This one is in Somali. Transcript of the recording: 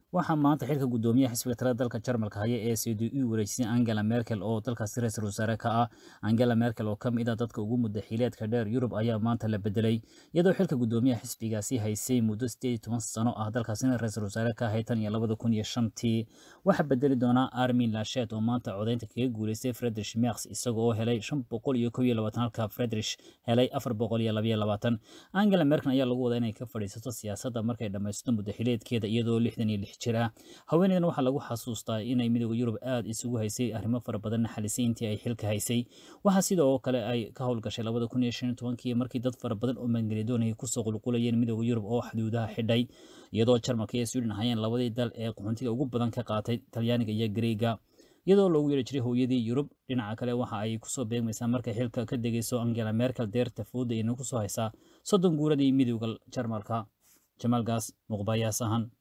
waxaa maanta xilka guddoomiyaha xisbiga talada dalka jarmalka haya ee c d u wareejisay angela merkel oo dalkaasi ra-iisul wasaare ka ah angela merkel oo ka mid ah dadka ugu mudda xiileedka dheer yurub ayaa maanta la bedelay iyadoo xilka guddoomiyaha xisbigaasi haysay muddo sideed iyo toban sano ah dalkaasina ra-iisul wasaare ka ahay tan iyo labada kun iyo shantii waxaa bedeli doonaa armin lashet oo maanta codeynta kaga guuleystay friedrich merks isaga oo helay shan boqol iyo kow iyo labaatan halka friedrich helay afar boqol iyo labayo labaatan angela merkel ayaa lagu wadaa inay ka fadhiisato siyaasadda markay dhammaysto muddo xileedkeeda iyadoo lixdan iyo lix jir ah haweeneydan waxaa lagu xasuustaa inay midooda yurub aada isugu haysay arrimo fara badan naxalisay intii ay xilka haysay waxaa sidoo kale ay ka howlgashay labada kun iyo shan iyo tobankii markii dad fara badan oo maangelidoonayay kusoo qulqulayeen midooda yurub oo xuduudaha xidhay iyadoo jarmalka iyo sweden ahayeen labadii dal ee qaxoontiga ugu badan ka qaatay talyaaniga iyo greega iyadoo loogu yeeri jiray hooyadii yurub dhinaca kale waxa ay kusoo beegmaysaa markay xilka ka degayso angela merkel deerta fooda ina kusoo haysaa soddon guuradii midooda jarmalka jamaalgaas muqbayaas ahaan